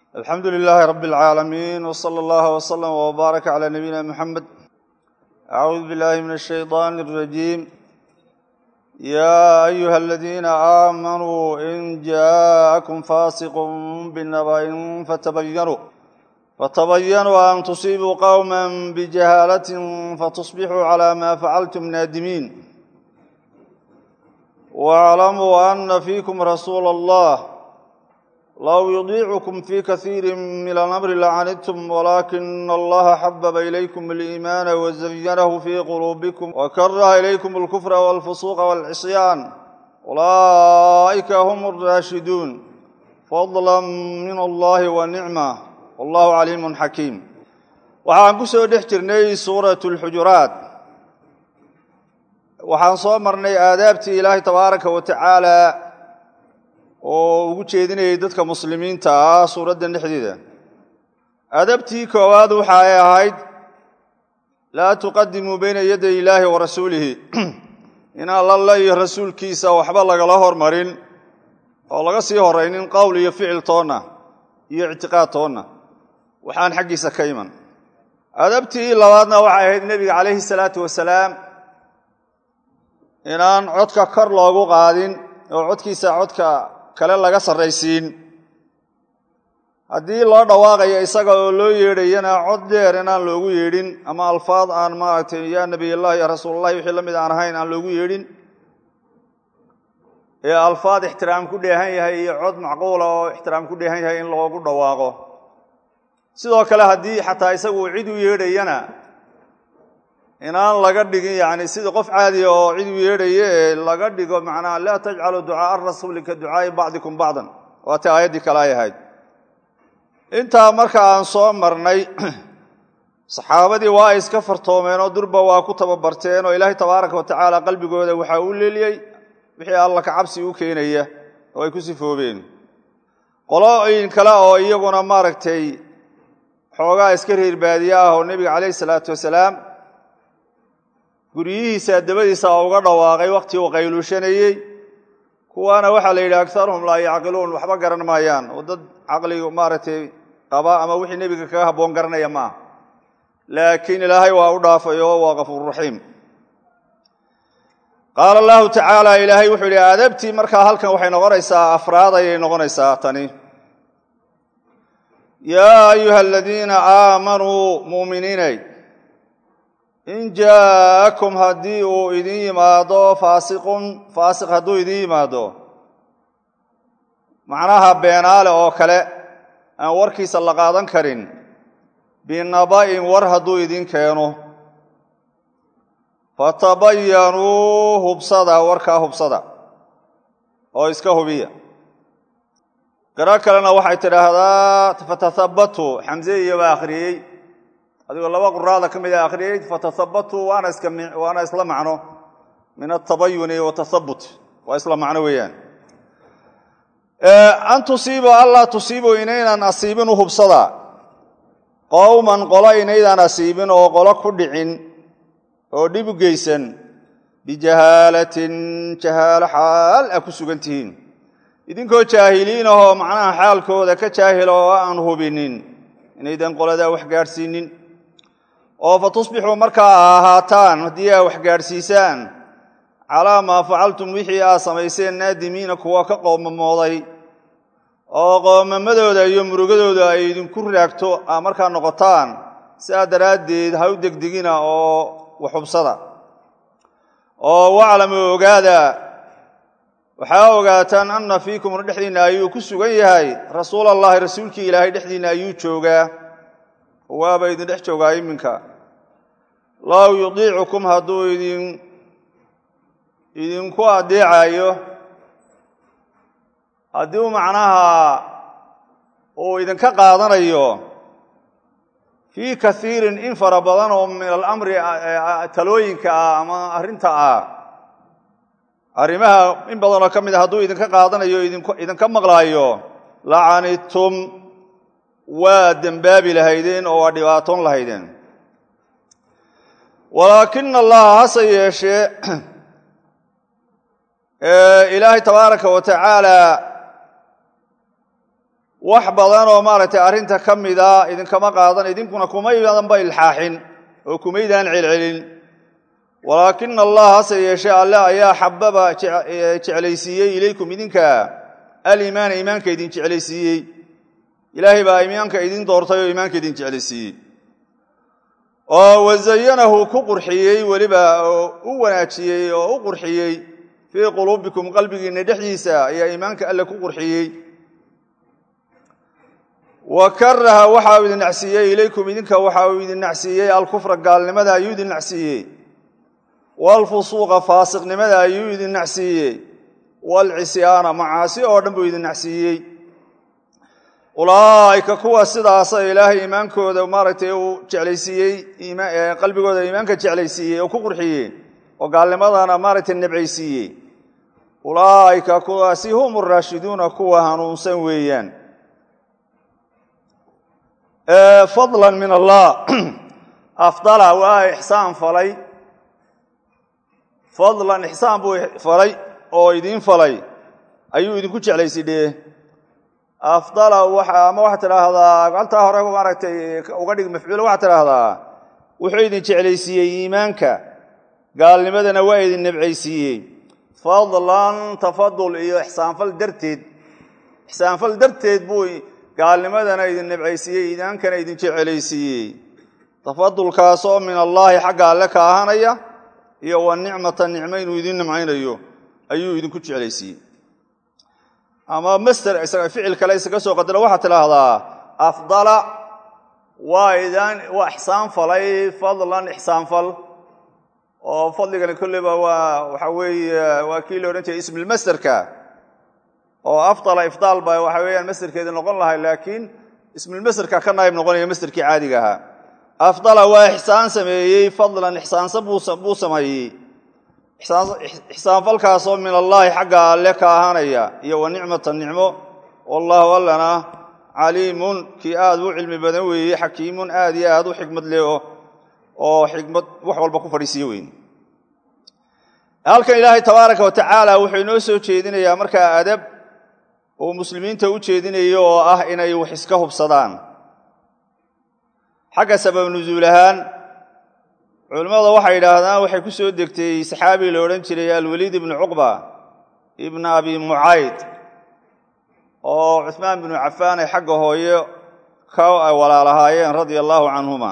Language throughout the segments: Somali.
alxamdu lilaahi rabi اlcaalamiin wsala allahu wslama wbaaraka cala nabiyina muxamed acuudu billahi min ashayطan اrajiim ya ayuha aladiina aamanuu in jaaءakum faasiqu binaba'in fatabayanuu fatabayanuu an tusiibuu qowma bijahaalatin fatusbixuu cala ma facaltum naadimiin wاclamuu ana fiikum rasuula allah low yudiicukum fi kasiiri min alamri lacanidtum walaakina allaha xababa ilaykum aliimaana wazayanahu fii quluubikum wakaraha ilaykum alkufra walfusuuqa walcisyaan ulaa'ika hum alraashiduun fadla min allahi wa nicma wallahu caliimun xakiim waxaan ku soo dhex jirnay suurat alxujuraat waxaan soo marnay aadaabtii ilaahay tabaaraka wa tacaala oo ugu jeedinayay dadka muslimiinta ah suuraddan dhexdeeda adabtii koowaad waxa ay ahayd laa tuqadimuu bayna yaday illaahi wa rasuulihi in alla iyo rasuulkiisa waxba lagala hormarin oo laga sii horaynin qowl iyo ficil toonna iyo ictiqaad toonna waxaan xaggiisa ka iman adabtii labaadna waxay ahayd nebiga calayhi salaatu wasalaam inaan codka kor loogu qaadin oo codkiisa codka kale laga sarraysiin haddii loo dhawaaqayo isaga oo loo yeedhayana cod dheer inaan loogu yeedhin ama alfaad aan maaragtay yaa nebiyallah ya rasuulallahi wixii la mid aan ahayn aan loogu yeedhin ee alfaad ixtiraam ku dheehan yahay iyo cod macquula oo ixtiraam ku dheehan yahay in loogu dhawaaqo sidoo kale haddii xataa isagu cid u yeedhayana inaan laga dhigin yacni sida qof caadiya oo cid u yeedhaya ee laga dhigo macnaha laa tajcaluu ducaaa rasuuli ka ducaai bacdikum bacdan waatay aayaddii kale ay ahayd intaa marka aan soo marnay saxaabadii waa ay iska fartoomeen oo durba waa ku tababarteen oo ilaahay tabaaraka wa tacaala qalbigooda waxaa u leeliyey wixii alla ka cabsi u keenaya oo ay ku sifoobeen qolooyin kale oo iyaguna maaragtay xoogaa iska reer baadiye ah oo nebiga calayhi salaatu wasalaam guryihiisa dabadiisa oo uga dhawaaqay wakhtii uu qayluushanayey kuwaana waxaa la yidhi agaruhum laa yacqiluun waxba garan maayaan oo dad caqligu maaragtay qaba ama wixii nebiga kaga habboon garanaya maaha laakiin ilaahay waa u dhaafay oo waa kafuururaxiim qaala allahu tacaala ilaahay wuxuu yidhi aadabtii markaa halkan waxay noqonaysaa afraad ayay noqonaysaa tani yaa ayuha aladiina aamanuu muuminiinay in jaa'akum haddii uu idin yimaado faasiqun faasiq hadduu idin yimaado macnaha beenaale oo kale aan warkiisa la qaadan karin binaba'in war hadduu idin keeno fatabayanuu hubsada warkaa hubsada oo iska hubiya qiro kalena waxay tidhaahdaa fatathabatu xamse iyo baa akhriyey adigoo laba quraada ka mid a akhriyey fatahabatuu waana iska waana isla macno min atabayuni watathabut waa isla macno weeyaan an tusiibu allaa tusiibu inaynan asiibin u hubsada qowman qolo inaydaan asiibin oo qolo ku dhicin oo dhib u geysan bijahaalatin jahaalo xaal a ku sugan tihiin idinkoo jaahiliin ahoo macnaha xaalkooda ka jaahila oo aan hubinin inaydan qoladaa wax gaadhsiinin oo fa tusbixuu markaa ahaataan haddii aa wax gaadhsiisaan calaa maa facaltum wixii aad samayseen naadimiina kuwa ka qoomamooday oo qoomamadooda iyo murugadooda ay idinku raagto aa markaa noqotaan sidaa daraaddeed ha u degdegina oo waxhubsada oo waclamu ogaada waxaa ogaataan anna fiikum dhexdiinna ayuu ku sugan yahay rasuulallaahi rasuulkii ilaahay dhexdiinna ayuu joogaa waaba idin dhex joogaa iminka low yudiicukum hadduu idin idinku adeecayo haddii u macnaha uu idinka qaadanayo fii kaiirin in fara badan oo min alamri talooyinka ah ama arrinta ah arrimaha in badanoo ka mid a hadduu idinka qaadanayo idinka maqlaayo lacanidtum waa dembaabi lahaydeen oo waa dhibaatoon lahaydeen walaakina allaha hase yeeshee ilaahay tabaaraka wa tacaala wax badan oo maaragtay arrinta ka mida idinkama qaadan idinkuna kumaydanba ilxaaxin oo kumaydaan celcelin walaakina allah hase yeeshee alle ayaa xababa jeclaysiiyey ilaykum idinka aliimaana iimaanka idin jeclaysiiyey ilaahay baa iimaanka idin doortay oo iimaanka idin jeclaysiiyey oo wazayanahu ku qurxiyey weliba oo u wanaajiyey oo u qurxiyey fii quluubikum qalbigiinna dhexdiisa ayaa iimaanka alle ku qurxiyey wa karaha waxa uu idin nacsiiyey ilaykum idinka waxa uu idin nacsiiyey alkufra gaalnimada ayuu idin nacsiiyey waalfusuuqa faasiqnimada ayuu idin nacsiiyey waalcisyaana macaasi oo dhan buu idin nacsiiyey ulaa'ika kuwa sidaasa ilaahay iimaankooda maaragtay uu jeclaysiiyey qalbigooda iimaanka jeclaysiiyey oo ku qurxiyey oo gaalnimadana maaragtay nebcaysiiyey ulaa'ika kuwaasi hum araashiduuna kuwa hanuunsan weeyaan fadlan min allah afdala waa ixsaan falay fadlan ixsaan buu falay oo idiin falay ayuu idinku jeclaysidhee afdala ama waxaad tidhaahdaa galtaa hore maaragtay uga dhig mafcuula waxaad tidhaahdaa wuxuu idin jeclaysiiyey iimaanka gaalnimadana waa idin nebcaysiiyey fadlan tafadul iyo ixsaanfal darteed ixsaanfal darteed buu gaalnimadana idin nebcaysiiyey iimaankana idin jecelaysiiyey tafadulkaasoo min allaahi xagga alle ka ahanaya iyo wa nicmata nicmo inuu idin nimcaynayo ayuu idinku jeclaysiiyey ama master ficil kale isaga soo qadaro waxaad tidhaahdaa afdala waa idaan waa ixsaan falay fadlan ixsaanfal oo fadligani kolleyba waa waxa weeye waa kii la odhan jiray ismilmasterka oo afdala ifdaal ba waxa weeyaan masterkeedi noqon lahay laakiin ismilmasterka ka naayib noqonaya masterkii caadiga ahaa afdala waa ixsaan sameeyey fadlan ixsaansa buu sameeyey ixsaanfalkaasoo min allaahi xagga alle ka ahaanaya iyo wa nicmata nicmo wallaahu allana caliimun kii aad u cilmi badan weeye xakiimun aad iyo aad u xikmad leh oo xikmad wax walba ku fadhiisiye weyn halkan ilaahay tabaaraka wa tacaala wuxuu inoo soo jeedinayaa markaa adab uu muslimiinta u jeedinayo oo ah inay wax iska hubsadaan xagga sabab nusuul ahaan culimmada waxay yidhaahdaan waxay ku soo degtay saxaabi la odhan jiray alwaliid ibnu cuqba ibna abi mucayd oo cuhmaan binu cafaan ay xagga hooye ka ay walaalahaayeen radia allaahu canhuma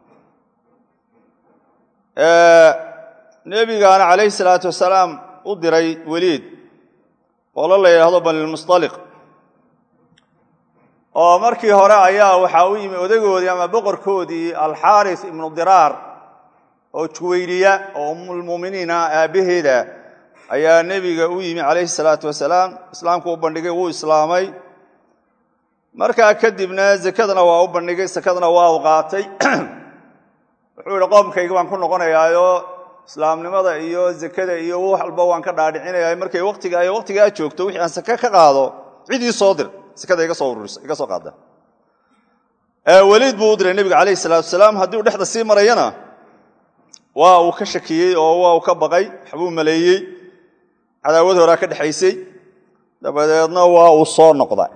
nebigaana calayhi salaatu wasalaam u diray weliid qolo la yidhaahdo banilmustaliq oo markii hore ayaa waxaa u yimi odagoodii ama boqorkoodii alxaaris ibnu diraar oo juwayriya oo ummulmuuminiina aabbaheeda ayaa nebiga u yimi calayhi salaatu wasalaam islaamku u bandhigay wuu islaamay markaa kadibna zakadana waa u bandhigay sakadna waa u qaatay wuxuu yihi qoomkayga baan ku noqonayaayo islaamnimada iyo zakada iyo wax walba waan ka dhaadhicinaya markay watiga ay waqtigaa joogto wixii aan sake ka qaado cidii soo dir sakada iga soo ururisa iga soo qaada weliid buu u diray nebiga calayhi salaatu wasalaam haddii uu dhexda sii marayana waa uu ka shakiyey oo waa uu ka baqay waxbuu maleeyey cadaawad horaa ka dhexaysay dabadeedna waa uu soo noqda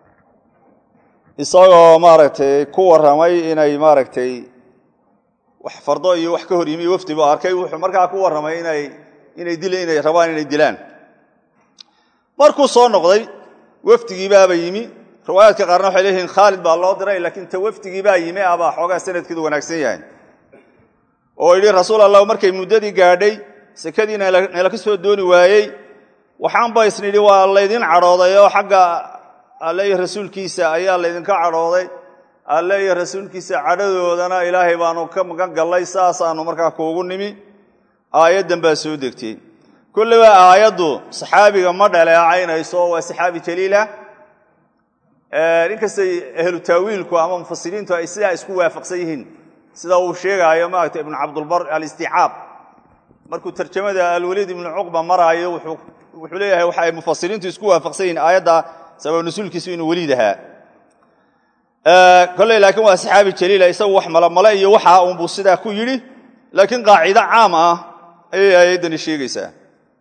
isagoo maaragtay ku warramay inay maaragtay wax fardo iyo wax ka hor yimi wafdi buu arkay wuxuu markaa ku warramay inay inay dil inay rabaan inay dilaan markuu soo noqday wafdigiibaaba yimi riwaayaadka qaarna waxay leeyihiin khaalid baa loo diray laakiin ta wafdigiibaa yimi abaa xoogaa sanadkeedu wanaagsan yahay oo yidhi rasuul allah markay muddadii gaadhay sekadii nala ka soo dooni waayey waxaanba isnidhi waa laydin cadhooday oo xagga alle iyo rasuulkiisa ayaa laydinka cadhooday alle iyo rasuulkiisa cadhadoodana ilaahay baanu ka magan gallay saasaanu markaa kuugu nimi aayaddan baa soo degtay kulleyba aayaddu saxaabiga ma dhaleecaynayso waa saxaabi jaliila inkastay ahlu taawiilku ama mufasiriintu ay sidaa isku waafaqsan yihiin sida uu sheegaayo maaragta ibnu cabdulbar alisticaab markuu tarjamada alwaliid ibnu cuqba maraayo wuxuu leeyahay waxa ay mufasiriintu isku waafaqsan yihiin aayadda sabab nasuulkiisu inuu weliid ahaa kolley laakiin waa saxaabi jaliila isagu wax malamale iyo waxa unbuu sidaa ku yidhi laakiin qaacido caam ah ayay aayaddani sheegaysaa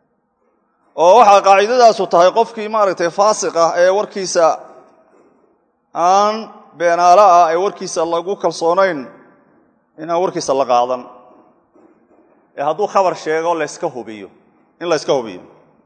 oo waxaa qaacidadaasu tahay qofkii maaragtay faasiq ah ee warkiisa aan beenaalo ah ee warkiisa lagu kalsoonayn inaan warkiisa la qaadan ee hadduu khabar sheego layska hubiyo in la yska hubiyo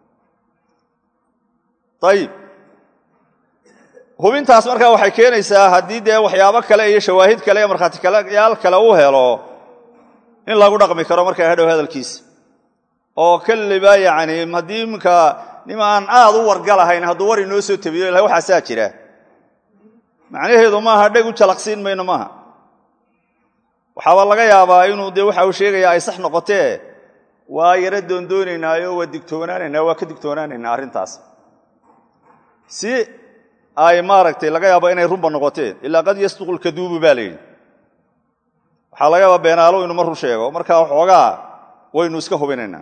ayib hubintaas markaa waxay keenaysaa haddii dee waxyaabo kale iyo shawaahid kale iyo markhaatiyaal kale u helo in lagu dhaqmi karo markaa hadhow hadalkiisa oo keliba yacni haddii iminka nim aan aad u wargalahayn hadduu war inoo soo tabiyo ilahay waxaasaa jira macnaheedu maaha dheg u jalaqsiin mayno maaha waxaaba laga yaabaa inuu dee waxa uu sheegaya ay sax noqotee waa yaro doondoonaynaayo waa digtoonaanaynaa waa ka digtoonaanaynaa arrintaas si ay maaragtay laga yaabo inay runba noqoteen ilaa qad yasduqu lkaduubu baa la yidhi waxaa laga yaabaa beenaalo inuu mar run sheego markaa waxoogaa waynu iska hubinaynaa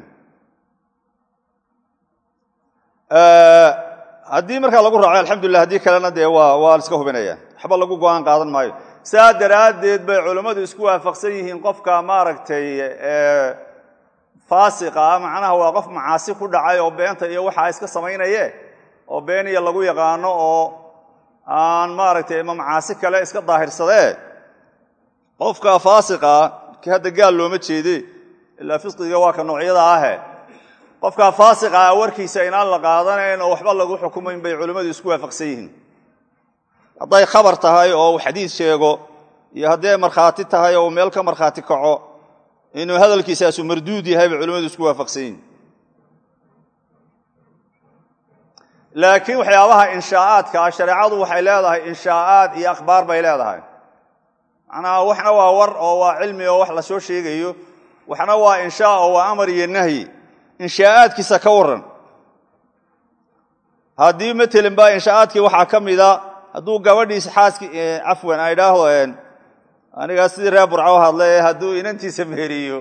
haddii markaa lagu raaco alxamdulilah haddii kalena dee waa waa iska hubinaya waxba lagu go-aan qaadan maayo saa daraaddeed bay culammadu isku waafaqsan yihiin qofka maaragtay faasiqa ah macnaha waa qof macaasi ku dhacay oo beenta iyo waxaa iska samaynaye oo been iyo lagu yaqaano oo aan maaragtay ma macaasi kale iska daahirsadee qofka faasiqa ah ki hadda gaal looma jeede ilaa fisqiga waa ka noocyada ahe qofka faasiqa ah warkiisa inaan la qaadanayn oo waxba lagu xukumayn bay culimmadu isku waafaqsan yihiin hadday khabar tahay oo uu xadiid sheego iyo hadday markhaati tahay oo uu meel ka markhaati kaco inuu hadalkiisaasu marduud yahay bay culimmadu isku waafaqsan yihiin laakiin waxyaabaha inshaa'aadka ah shareecadu waxay leedahay inshaa'aad iyo akhbaar bay leedahay macnaha waxna waa war oo waa cilmi oo wax la soo sheegayo waxna waa inshaa oo waa amar iyo nahyi inshaa'aadkiisa ka warran haddii matelin baa inshaa'aadkii waxaa ka mida hadduu gabadhiisa xaaski cafwan ay dhaahdo anigaa sidii reer burco hadle hadduu inantiisa meheriyo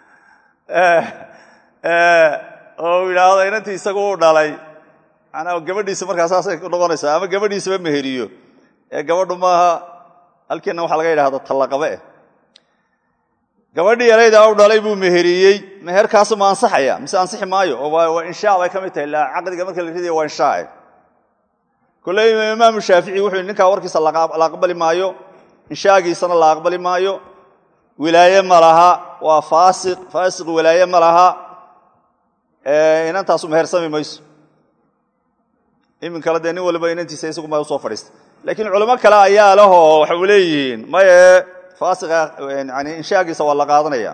oo uu yidhaahdo inantii isagu u dhalay manaa gabadhiisa markaa saasay noqonaysaa ama gabadhiisaba meheriyo ee gabadhu maaha halkiina waxaa laga yidhahda tallaqabe eh gabadhii yarayda u dhalay buu meheriyey meherkaasu ma ansaxaya mise ansixi maayo oo waa inshaa bay ka mid tahay la caqdiga marka la ridaya waa inshaae kolley imaamu shaafici wuxuu yidhi ninkaa warkiisa la aqbali maayo inshaagiisana la aqbali maayo wilaaye ma laha waa faasiq faasiq wilaaye ma laha inantaasu mehersami mayso iminkale dee nin waliba inantiisa isagu ma usoo fadhiista laakiin culimo kale ayaa lehoo waxau leeyihiin maye faasiqa yani inshaagiisa waa la qaadanaya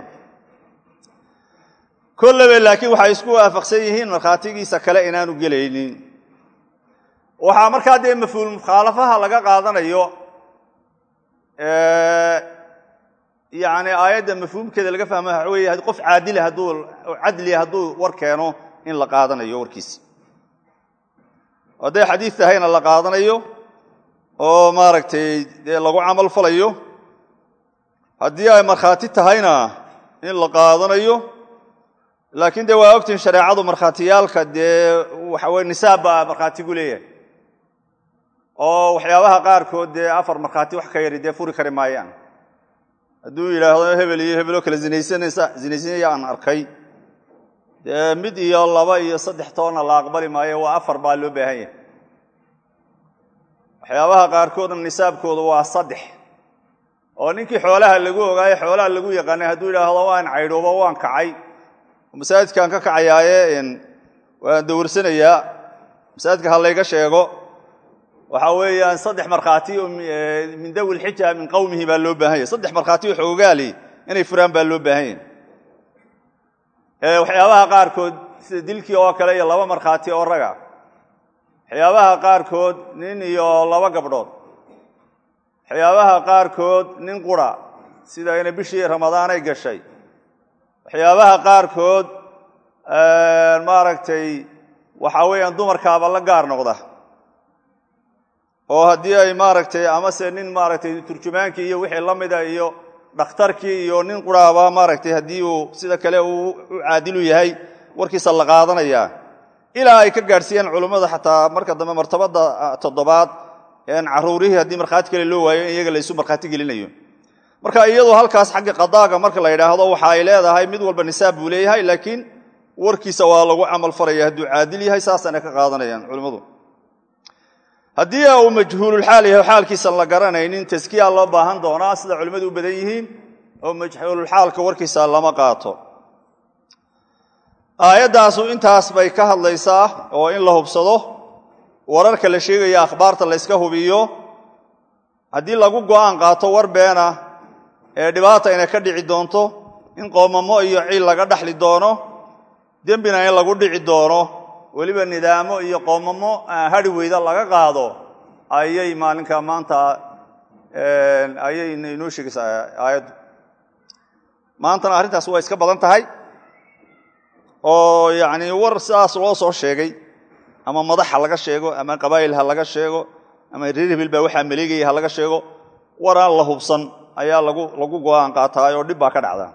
kollebe laakiin waxay isku waafaqsan yihiin markhaatigiisa kale inaanu gelaynin waxaa markaa dee mafhuul mukhaalafaha laga qaadanayo yani aayadda mafhuumkeeda laga fahma waxa weeye qof caadila hadduu cadliya hadduu war keeno in la qaadanayo warkiisa hadday xadiid tahayna la qaadanayo oo maaragtay dee lagu camal falayo haddii ay markhaati tahayna in la qaadanayo laakiin dee waa ogtihin shareecadu markhaatiyaalka dee waxa weye nisaab baa markhaatigu leeyahay oo waxyaabaha qaarkood dee afar markhaati wax ka yari dee furi kari maayaan hadduu yidhaahdo hebel iyo hebeloo kale zinaysanaysa zinaysanaya aan arkay dee mid iyo laba iyo saddex toonna la aqbali maayo waa afar baa loo baahan yahay waxyaabaha qaarkoodna nisaabkooda waa saddex oo ninkii xoolaha lagu ogaayo xoolaha lagu yaqaanay hadduu yidhaahdo waan caydhoobo waan kacay masaajidkaan ka kacayaaye waan dawarsanayaa masaajidka ha layga sheego waxa weeyaan saddex markhaati oo min dawi lxija min qowmihi baa loo baahan yahy saddex markhaati oo xoogaali inay furaan baa loo baahan yahy waxyaabaha qaarkood sida dilkii oo kale iyo laba markhaati oo raga waxyaabaha qaarkood nin iyo laba gabdhood waxyaabaha qaarkood nin qura sida inay bishii ramadaanay gashay waxyaabaha qaarkood maaragtay waxa weeyaan dumarkaaba la gaar noqda oo haddii ay maaragtay amase nin maaragtay turjumaankii iyo wixii la mida iyo dhakhtarkii iyo nin quraaba maaragtay haddii uu sida kale uu u caadilu yahay warkiisa la qaadanaya ilaa ay ka gaadhsiiyaan culummada xataa marka dambe martabada toddobaad caruurihii haddii markhaati kale loo waayo in iyaga laysu markhaati gelinayo marka iyadoo halkaas xagga qadaaga marka la yidhaahdo waxa ay leedahay mid walba nisaab buu leeyahay laakiin warkiisa waa lagu camal falaya hadduu caadil yahay saasana ka qaadanayaan culimmadu haddii uu majhuululxaal yahay xaalkiisan la garanaynin taskiya loo baahan doonaa sida culimmadu u badan yihiin oo majhuululxaalka warkiisa lama qaato aayaddaasu intaas bay ka hadlaysaa oo in la hubsado wararka la sheegaya akhbaarta la yska hubiyo haddii lagu go'aan qaato war beena ee dhibaata inay ka dhici doonto in qoomamo iyo ciil laga dhaxli doono dembina in lagu dhici doono weliba nidaamo iyo qoomamo hadhi weyda laga qaado ayay maalinka maanta ayay inoo sheegaysaa aayaddu maantana arrintaas waa iska badan tahay oo yacni war sidaas loo soo sheegay ama madax ha laga sheego ama qabaa'il ha laga sheego ama reer hebel baa waxaa maleegaya ha laga sheego war aan la hubsan ayaa lagu lagu go'aan qaataay oo dhib baa ka dhacda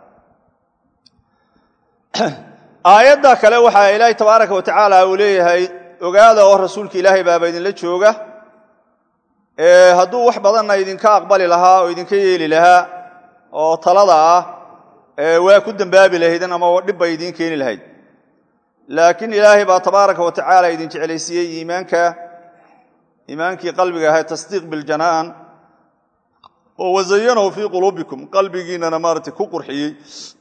aayadda kale waxaa ilaahay tabaaraka wa tacaala uu leeyahay ogaada oo rasuulka ilaahay baaba idinla jooga hadduu wax badanna idinka aqbali lahaa oo idinka yeeli lahaa oo talada ah waa ku dembaabi lahaydeen ama dhib bay idiin keeni lahayd laakiin ilaahay baa tabaaraka wa tacaala idin jeclaysiiyey iimaanka iimaankii qalbiga ahay tasdiiq biljanaan oo wazayanahu fii quluubikum qalbigiinana maarata ku qurxiyey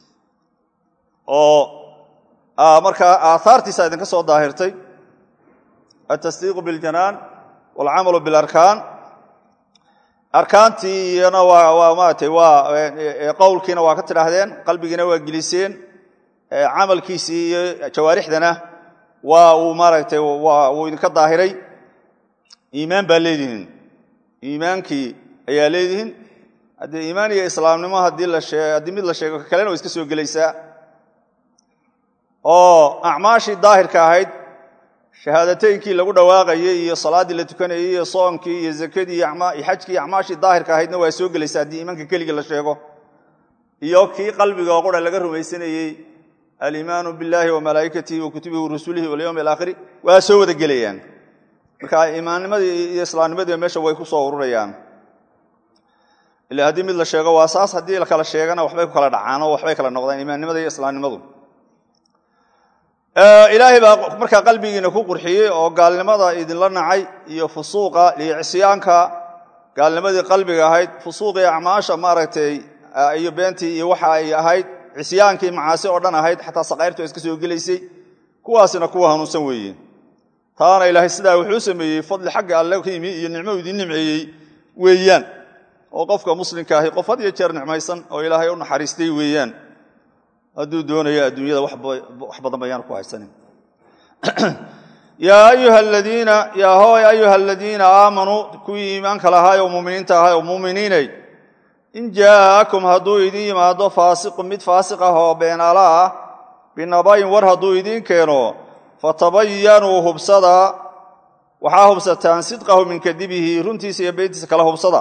oo markaa aahaartiisa idinka soo daahirtay atasdiiqu biljanaan walcamalu bilarkaan arkaantii iyana waa maarata waa qowlkiina waa ka tidhaahdeen qalbigiina waa geliseen camalkiisii iyo jawaarixdana waa uu maaragtay wuu idinka daahiray iimaan baa leedihiin iimaankii ayaa leedihiin haddii iimaan iyo islaamnimo haddii la shee haddii mid la sheego kalena way iska soo gelaysaa oo acmaashii daahirka ahayd shahaadateynkii lagu dhawaaqayey iyo salaaddii la tukanayey iyo soonkii iyo zakadii iyo xajkii iyo acmaashii daahirka ahaydna waa soo gelaysaa haddii iimaanka keligii la sheego iyo kii qalbiga oo qura laga rumaysanayey aliimaanu biاllahi wamalaa'ikatihi wa kutubihi warusulihi walyowmi alaakhiri waa soo wada gelayaan marka imaannimadii iyo islaamnimadii meesha way ku soo ururayaan ila haddii mid la sheego waa saas haddii la kala sheegana waxbay ku kala dhacaan oo waxbay kala noqdaan imaannimada iyo islaamnimadu ilaahay baa markaa qalbigiina ku qurxiyey oo gaalnimada idinla nacay iyo fusuuqa iyo cisyaanka gaalnimadii qalbiga ahayd fusuuqii acmaasha maaragtay iyo beentii iyo waxa ay ahayd cisyaankii macaasi oo dhan ahayd xataa sakayrtu iska soo gelaysay kuwaasina kuwa hanuunsan weeye taana ilaahay sidaa wuxuu sameeyey fadli xagga alle ka yimi iyo nicmo idin nimceeyey weeyaan oo qofka muslimka ahi qof had iyo jeer nicmaysan oo ilaahay u naxariistay weeyaan hadduu doonayo adduunyada wax badan bayaan ku haysanin yaa ayuha aladiina yaa hooy ayuha aladiina aamanuu kuwii iimaanka lahaay oo muminiinta ahay oo muminiinay in jaa'akum hadduu idin yimaado faasiqun mid faasiq ah oo beenaala ah binabayin war hadduu idiin keeno fatabayanuu hubsada waxaa hubsataan sidqahu min kadibihi runtiisa iyo beentiisa kala hubsada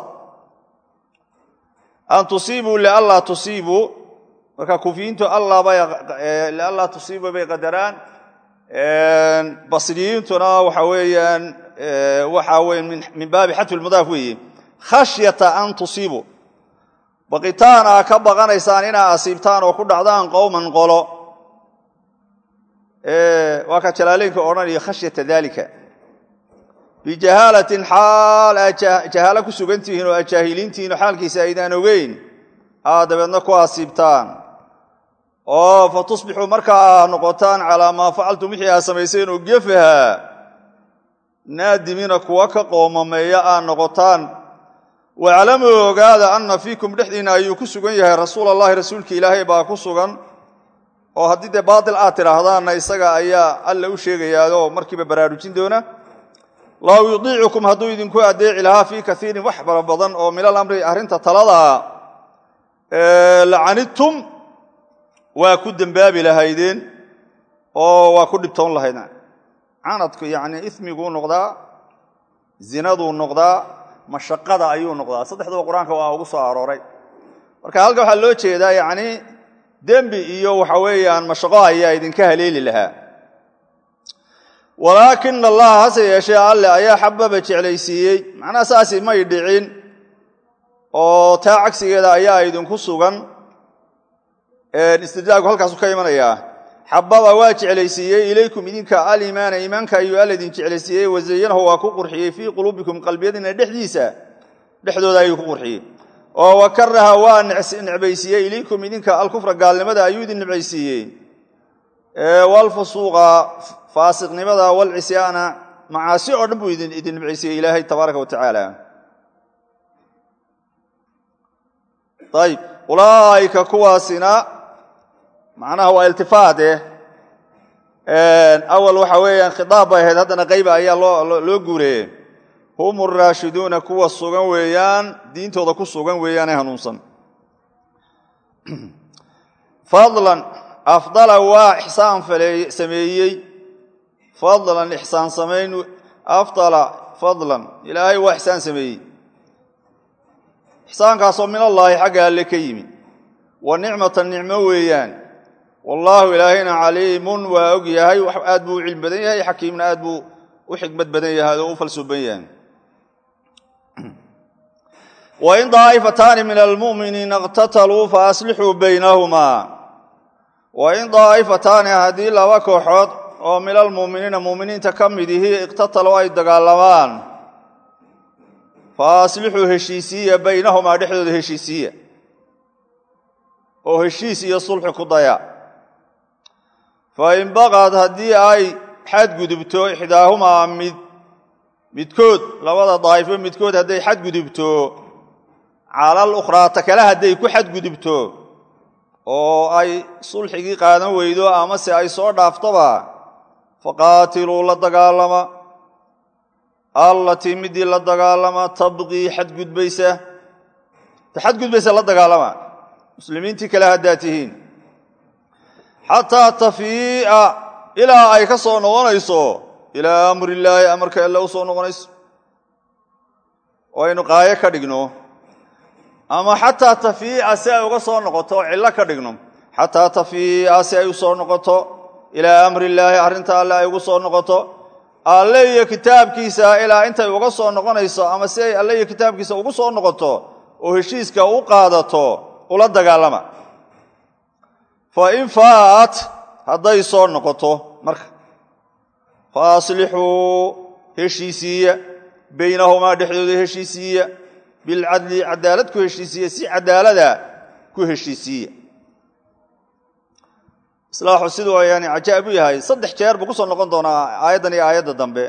an tusiibuu lianlaa tusiibuu marka kufiyiintu lianlaa tusiibuu bay qadaraan basriyiintuna waxa weeyaan waxa weye min baabi xatfi lmudaaf weeye khashyata an tusiibuu baqitaan aa ka baqanaysaan inaa asiibtaan oo ku dhacdaan qowman qolo waa ka jalaaleynka odhanaya khashyata dalika bijahaalatin xaal aad jahaalo ku sugantihiin oo aad jaahiliintihiin oo xaalkiisa aydaan ogeyn aad dabeedna ku asiibtaan oo fa tusbixuu markaa aa noqotaan calaa maa facaltum wixii aad samayseen oo gefaha naadimiina kuwa ka qoomameeya aad noqotaan waclamuu ogaada anna fiikum dhexdiinna ayuu ku sugan yahay rasuul allahi rasuulka ilaahay baa ku sugan oo haddii dee baatil aad tidhaahdaanna isaga ayaa alla u sheegayaao markiiba baraarujin doona law yudiicukum hadduu idinku adeeci lahaa fii kaiirin wax fara badan oo min alamri arrinta taladaa lacanidtum waa ku dembaabi lahaydeen oo waa ku dhibtoon lahaydeen canadku yacni ismiguu noqdaa zinaduu noqdaa mashaqada ayuu noqdaa saddexduba qur-aanka waa ugu soo arooray marka halka waxaa loo jeedaa yacni dembi iyo waxa weeyaan mashaqo ayaa idinka haleeli lahaa walaakina allaha hase yeeshee alle ayaa xababa jeclaysiiyey macnaha saasi may dhicin oo taa cagsigeeda ayaa idinku sugan istidlaagu halkaasu ka imanayaa xababa waa jeclaysiiyey ilaykum idinka aliimaana iimaanka ayuu alla idin jeclaysiiyey wazayanahu waa ku qurxiyey fii quluubikum qalbiyadina dhexdiisa dhexdooda ayuu ku qurxiyey oo wakaraha waa necbaysiiyey ilaykum idinka alkufra gaalnimada ayuu idin necbaysiiyey walfusuuqa faasiqnimada walcisyaana macaasi oo dhan buu idin necbaysiiyey ilaahay tabaaraka wa tacaala ayb ulaa'ika kuwaasina macnaha waa iltifaade awal waxa weeyaan khitaab bay ahayd haddana qayba ayaa loo loo guureeyey hum araashiduuna kuwa sugan weeyaan diintooda ku sugan weeyaane hanuunsan fadlan afdala waa ixsaan sameeyey fadlan ixsaan samayn afdala fadlan ilaahay waa ixsaan sameeyey ixsaankaasoo min allaahi xagga alle ka yimi wa nicmatan nicmo weeyaan wallaahu ilaahayna caliimun waa og yahay aad buu u cilmi badan yahay xakiimna aad buu u xikmad badan yahay oo u falsuuban yahay wain daa'ifataani min almu'miniina iqtataluu fa aslixuu baynahumaa wain daa'ifataani haddii laba kooxood oo min almu'miniina mu'miniinta ka mid ihii iqtataluu ay dagaalamaan fa aslixuu heshiisiiya baynahumaa dhexdooda heshiisiiya oo heshiis iyo sulxi ku daya fa in baqad haddii ay xadgudubto ixdaahumaa mid midkood labada daa'ifo midkood hadday xadgudubto calal ukhraa ta kale hadday ku xadgudubto oo ay sulxigii qaadan weydo amase ay soo dhaaftoba faqaatiluu la dagaalama allatii midii la dagaalama tabqii xadgudbaysa ta xadgudbaysa la dagaalama muslimiintii kale haddaad tihiin xataa tafii'a ilaa ay ka soo noqonayso ilaa amrillaahi amarka alle u soo noqonayso oo aynu qaayo ka dhigno ama xataa tafii'a si ay uga soo noqoto oo cillo ka dhigno xataa tafii'a si ay u soo noqoto ilaa amrillaahi arrinta alle ay ugu soo noqoto alle iyo kitaabkiisa ilaa intay uga soo noqonayso ama si ay alle iyo kitaabkiisa ugu soo noqoto oo heshiiska u qaadato ula dagaalama fa in faat hadday soo noqoto marka fa aslixuu heshiisiiya baynahumaa dhexdooda heshiisiiya bilcadli cadaalad ku heshiisiiya si cadaalada ku heshiisiiya islaaxu siduu yani cajaa'ib u yahay saddex jeer buu ku soo noqon doonaa aayaddan iyo aayadda dambe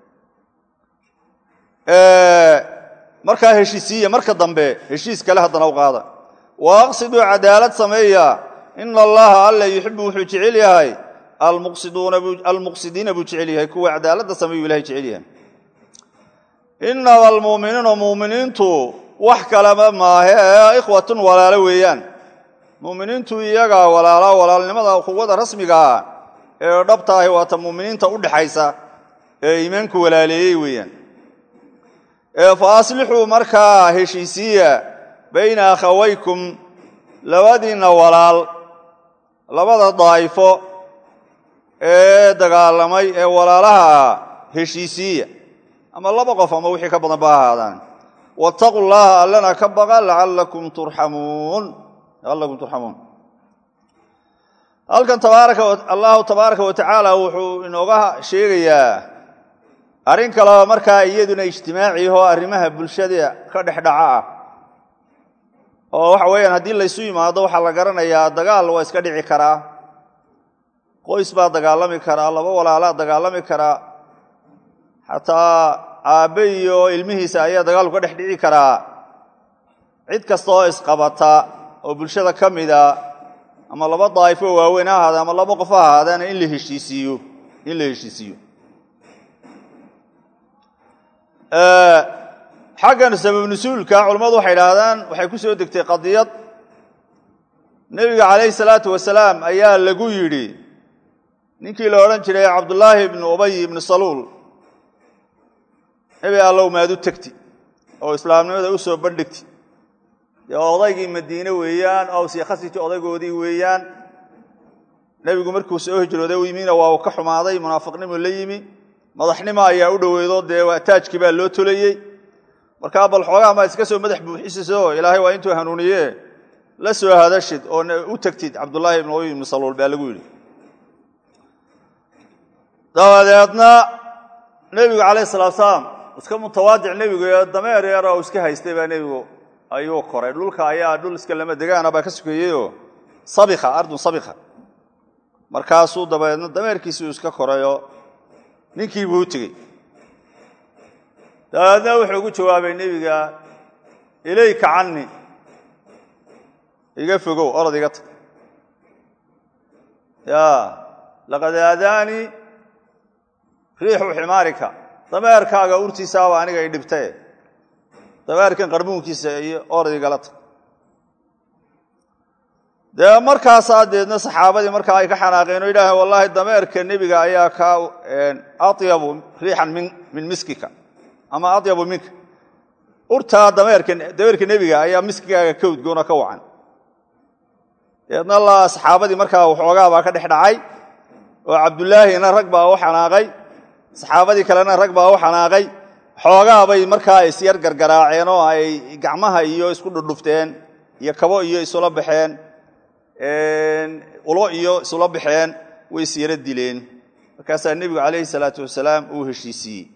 markaa heshiisiiya marka dambe heshiis kale haddana u qaada wa aqsiduu cadaalad sameeya ina allaha alla yuxibu wuxuu jecel yahay almuqsidiina buu jecel yahay kuwa cadaaladda sameeyuu ilahay jecel yahay inama almu'miniina mu'miniintu wax kalema maahe ee ikhwatun walaalo weeyaan mu'miniintu iyagaa walaala walaalnimada quwada rasmigaa ee dhabta ahi waata mu'miniinta u dhexaysa ee iimaanku walaaleeyey weeyaan fa aslixuu markaa heshiisiiya bayna akhawaykum labadiinna walaal labada daa'ifo ee dagaalamay ee walaalaha ah heshiisiiya ama laba qof ama wixii ka badan ba ahaadaan waataquu llaha allana ka baqa laallakum turxamuun laallakum turxamuun halkan tabaaraka allahu tabaaraka wa tacaala wuxuu inooga sheegayaa arrin kaleba markaa iyaduna ijtimaaci oo arrimaha bulshada ka dhex dhaca ah oo waxa weeyaan haddii laysu yimaado waxaa la garanayaa dagaal waa iska dhici karaa qoys baa dagaalami karaa laba walaalaa dagaalami karaa xataa aabbe iyo ilmihiisa ayaa dagaalku ka dhex dhici karaa cid kasta oo isqabata oo bulshada ka mida ama laba daa'ifo waaweyn ha ahaadee ama laba qof ha ahaadeena in la heshiisiiyo in la heshiisiiyo xaggan sabab nusuulka culammadu waxay idhaahdaan waxay ku soo degtay qadiyad nebiga calayhi salaatu wasalaam ayaa lagu yidhi ninkii la odhan jiray cabdullaahi ibnu ubay ibnu saluul nebi allow maad u tegti oo islaamnimada u soo bandhigti dee odaygii madiine weeyaan awsi khasiti odaygoodii weeyaan nebigu markuu soo hijrooday u yimina waa uu ka xumaaday munaafiqnimu la yimi madaxnimo ayaa u dhoweydo dee taajkii baa loo tolayey markaa bal xoogaa maad iska soo madax buuxisiso ilaahay waa intuu hanuuniye la soo hadashid oo u tegtid cabdullaahi ibnu ubay ibnu saluul baa lagu yidhi dabadeedna nebigu calayhi salatu salaam iska mutawaadic nebigu ee dameer yar oo iska haystay baa nebigu ayuu koray dhulka ayaa dhul iska lama degaana baa ka sokeeyeyoo sabika ardun sabika markaasuu dabadeedna dameerkiisii uu iska korayoo ninkii buu u tegey dabeedna wuxuu ugu jawaabay nebiga ilayka cani iga fogow orod iga tag ya laqad aadaanii riixu ximaarika dameerkaaga urtiisaaba aniga i dhibtae dameerkan qarbuunkiisa iyo orod igala tag dee markaasaa deedna saxaabadii markaa ay ka xanaaqeen oo yidhaaheen wallahi dameerka nebiga ayaa ka atyabu riixan min min miskika ama atyabu minka urtaa dameerka dameerka nebiga ayaa miskigaaga ka udgoona ka wacan deedna la saxaabadii markaa waxoogaa baa ka dhex dhacay oo cabdullaahina rag baa u xanaaqay saxaabadii kalena rag baa u xanaaqay xoogaa bay markaa isyar gargaraaceen oo ay gacmaha iyo isku dhudhufteen iyo kabo iyo isula baxeen ulo iyo isula baxeen way isyaro dileen markaasaa nebigu calayhi salaatu wasalaam uu heshiisiiyey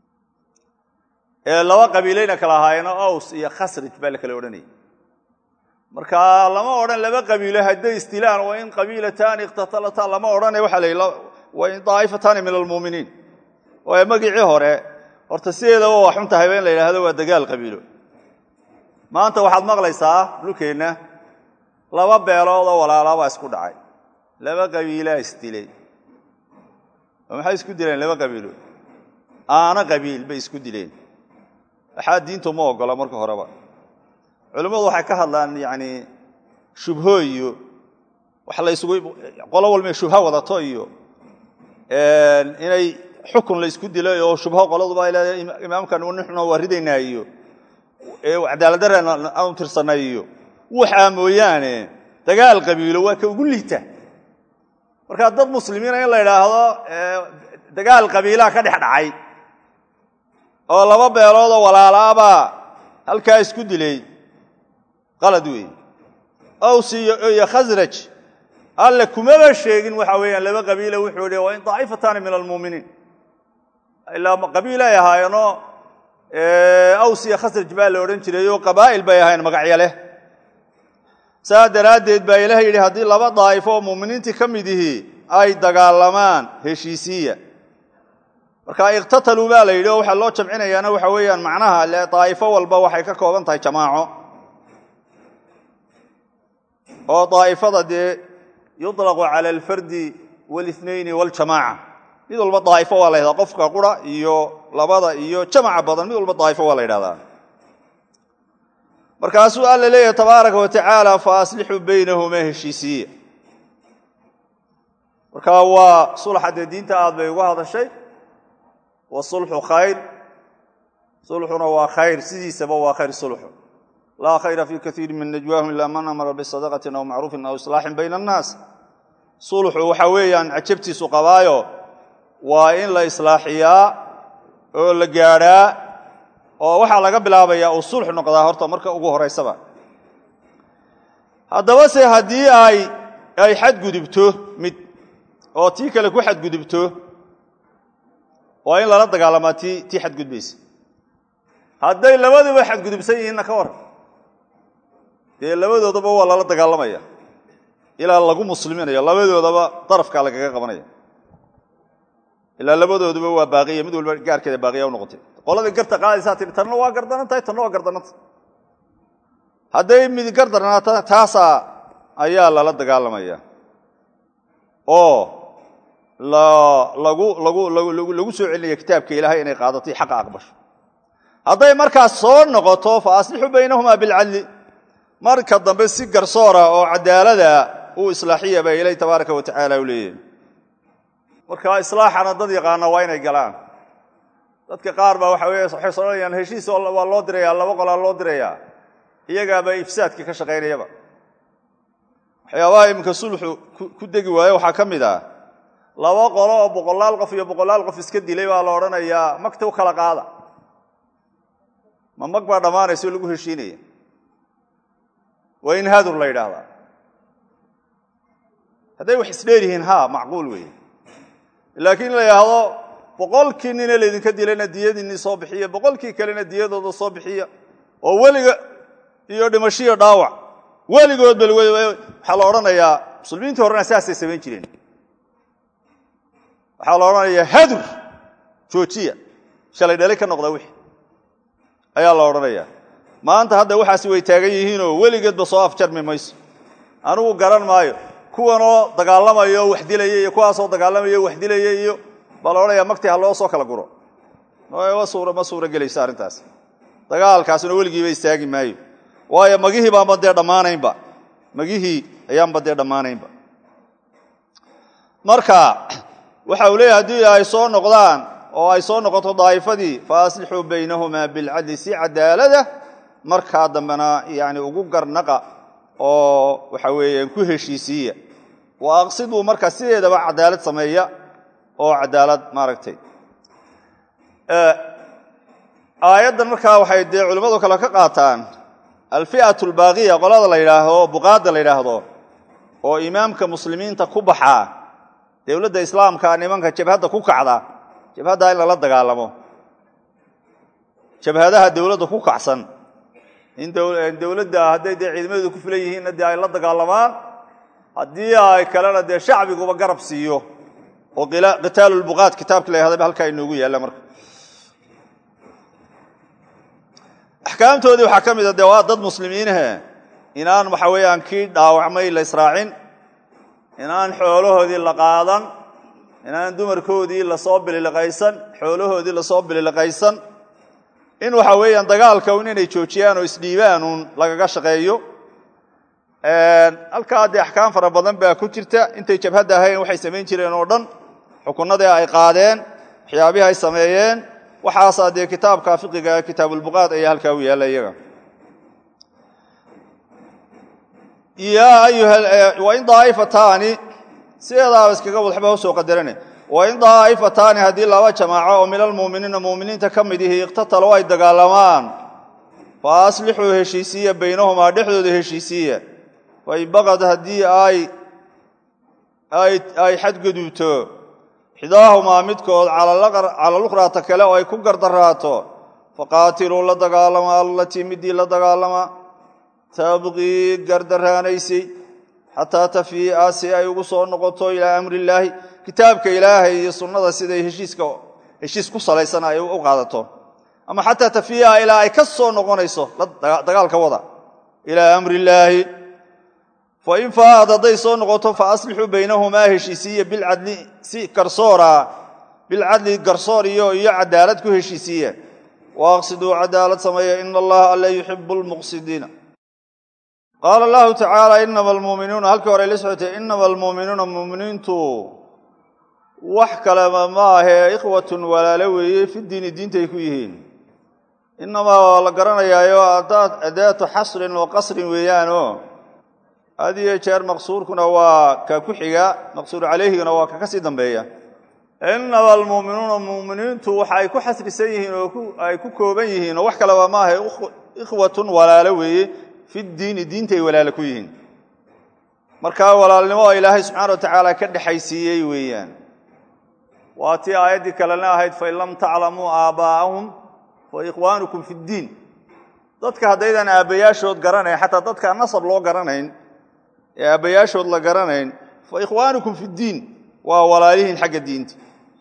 laba qabiilayna kala ahaayeenoo aws iyo khasrij baa la kala odhanayay marka lama odhan laba qabiilo hadday istilaan wa in qabiilataani ikhtatalataan lama odhane waxaa la wa in daa'ifataani min almuuminiin waayo magicii hore horta sideedaba waa xun tahayba in la yidhaahdo waa dagaal qabiilo maanta waxaad maqlaysaa dhulkeenna laba beelood oo walaalabaa isku dhacay laba qabiilaa isdilay oo maxay isku dileen laba qabiilo aana qabiil bay isku dileen waxaa diintu ma ogola marka horeba culimmadu waxay ka hadlaan yani shubho iyo wax la isugu qolo walba shubho wadato iyo inay xukun la isku dilay oo shubho qoladuba ay leedahay imaamkan nixuna waa ridaynaa iyo cadaaladdareen aanu tirsanay iyo waxaa mooyaane dagaal qabiilo waa ka ugu liita markaa dad muslimiina in la idhaahdo dagaal qabiilaha ka dhex dhacay oo laba beeloodoo walaalaabaa halkaa isku dilay qalad weeye aws iyo khasraj alle kumaba sheegin waxa weeyaan laba qabiila wuxuu hi waa in daa'ifataani min almuuminiin ilaa qabiil ay ahaayeenoo aws iyo khasraj baa la odhan jiray oo qabaa'il bay ahaayeen magacyo leh saa daraaddeed baa ilaah yidhi haddii laba daa'ifo oo muuminiintii ka mid ihii ay dagaalamaan heshiisiya marka ikhtataluu baa la yidhi oo waxaa loo jamcinayaana waxa weeyaan macnaha le daa'ifo walba waxay ka kooban tahay jamaaco oo daa'ifada dee yuطlaqu cala alfardi wاlithnayni wاljamaaca mid walba daa'ifo waa la ydhahdaa qofka qura iyo labada iyo jamaca badan mid walba daa'ifo waa la ydhahdaa markaasuu alla leeyahay tabaaraka wa tacaala fa aslixuu baynahuma heshiisiiya marka waa sulxa dee diinta aad bay uga hadashay wasulxu khayr sulxuna waa khayr sidiisaba waa khayr sulxu laa khayra fii kaiiri min najwaahum ila man amara bisadaqatin aw macruufin aw islaaxin bayna annaas sulxu waxa weeyaan cajabtiisu qabaayo waa in la islaaxiyaa oo la gaadhaa oo waxaa laga bilaabayaa uu sulx noqdaa horta marka ugu horaysaba haddaba se haddii ay ay xadgudubto mid oo tii kale ku xadgudubto waa in lala dagaalamaa ti tii xadgudbaysa hadday labaduba xadgudubsan yihiinna ka waran dee labadoodaba waa lala dagaalamaya ilaa lagu musliminayo labadoodaba darafkaa lagaga qabanaya ilaa labadooduba waa baaqiya mid walba gaarkeeda baaqiya u noqotay qoladii garta qaadaysaa tii tanna waa gardanan tahay tanna waa gardananta hadday mid gardarnaata taasaa ayaa lala dagaalamaya oo lagu lagu lagu soo celinaya kitaabka ilaahay inay qaadatay xaqa aqbasho hadday markaas soo noqoto fa aslixuu baynahumaa bilcadli marka dambe si garsoora oo cadaalada uu islaaxiya baa ilahi tabaaraka wa tacaala u leeyahy marka islaaxana dad yaqaana waa inay galaan dadka qaar baa waxa wey waxay soonayaan heshiis waa loo diraya laba qolaa loo dirayaa iyagaaba ifsaadka ka shaqaynayaba waxyaabaha iminka sulxu ku degi waayo waxaa ka mid ah laba qolo oo boqolaal qof iyo boqolaal qof iska dilay baa la odhanayaa magta u kala qaada ma mag baa dhammaanaysa oo lagu heshiinaya waa in hadur la yidhaahdaa hadday wax isdheer yihiin ha macquul weeye laakiin la yidhaahdo boqolkii nina laydinka dilayna diyadiinii soo bixiya boqolkii kalena diyadooda soo bixiya oo weliga iyo dhimashiyo dhaawac weligood bal waxaa la odhanayaa muslimiintii horena saasay samayn jireen waxaa la odhanayaa hadur joojiya shalay dhali ka noqda wixii ayaa la odhanayaa maanta hadda waxaasi way taagan yihiinoo weligeedba soo afjarmi mayso anigu garan maayo kuwanoo dagaalamayo wax dilaya iyo kuwaasoo dagaalamayo wax dilaya iyo baa la odhanaya magtii ha loo soo kala guro ma suura gelayso arrintaas dagaalkaasuna weligiiba istaagi maayo waayo magihii baanba dee dhammaanaynba magihii ayaanba dee dhammaanaynba marka waxa uu leeyahy haddii ay soo noqdaan oo ay soo noqoto daa'ifadii fa aslixuu baynahumaa bilcadli si cadaalada markaa dambena yani ugu garnaqa oo waxa weeyaan ku heshiisiiya wa aqsiduu markaa sideedaba cadaalad sameeya oo cadaalad maaragtay aayaddan markaa waxay dee culimmadu kale ka qaataan alfi'atu albaaqiya qolada la yidhaahdo buqaadda la yidhaahdo oo imaamka muslimiinta ku baxaa dowladda islaamka nimanka jabhadda ku kacda jabhaddaa in lala dagaalamo jabhadaha dowladda ku kacsan in dowladda hadday dee ciidamadeedu ku filan yihiinna dee ay la dagaalamaan haddii ay kalena dee shacbiguba garab siiyo oo qitaalu lbuqaad kitaabki la yahda halkaa inoogu yaalla marka axkaamtoodii waxaa ka mid a dee waa dad muslimiinahe inaan waxa weeyaan kii dhaawacmay la israacin inaan xoolahoodii la qaadan inaan dumarkoodii lasoo bililiqaysan xoolahoodii lasoo bililiqaysan in waxa weeyaan dagaalka un inay joojiyaan oo isdhiibaan uun lagaga shaqeeyo halkaa dee axkaam fara badan baa ku jirta intay jabhadda ahayn waxay samayn jireen oo dhan xukunadii ay qaadeen waxyaabihii ay sameeyeen waxaasaa dee kitaabka fiqiga kitaabulbuqaad ayaa halkaa u yaalla iyaga wain daaifataani sideedaaba iskaga wadxba usoo qadarane wain daa'ifataani haddii laba jamaaco oo min almuuminiina muuminiinta ka mid ihi iqtatalo ay dagaalamaan fa aslixuu heshiisiiya baynahumaa dhexdooda heshiisiiya fain baqad haddii ay xadgudubto xidaahumaa midkood cala lukrata kale oo ay ku gardaraato faqaatiluu la dagaalama allatii midii la dagaalama tabqii gardaraanaysay xataa tafii'a si ay ugu soo noqoto ilaa amri illaahi kitaabka ilaahay iyo sunnada siday heshiiska heshiis ku salaysan ay u qaadato ama xataa tafii'a ilaa ay ka soo noqonayso dagaalka wada ilaa amri illaahi fain faa'ad hadday soo noqoto fa aslixuu baynahumaa heshiisiiya bilcadli si garsoora bilcadli garsoor iyo iyo cadaalad ku heshiisiiya wa aqsiduu cadaalad sameeya ina allaha alla yuxibu lmuqsidiina qaala allahu tacaala inama almuuminuuna halkii hore la socotay inama almuuminuuna muuminiintu wax kaleba ma ahee ikhwatun walaalo weeye fi diini diintay ku yihiin inamaa waa la garanayaayo adaatu xasrin wa qasrin weeyaanoo had iyo jeer maqsuurkuna waa ka ku xiga maqsuur calayhiguna waa ka ka sii dambeeya inama almuuminuuna muuminiintu waxa ay ku xasrisan yihiin oo ay ku kooban yihiin oo wax kaleba ma ahe ikhwatun walaalo weeye fi diini diintay walaalo ku yihiin markaa walaalnimo oo ilaahay subxaana wa tacaala ka dhexaysiiyey weeyaan waa tii aayaddii kalena ahayd fain lam taclamuu aabbaa'ahum fa ikhwaanukum fi ddiin dadka haddaydan aabbayaashood garanayn xataa dadka nasab loo garanayn ee aabbayaashood la garanayn fa ikhwaanukum fi ddiin waa walaalihiin xagga diinta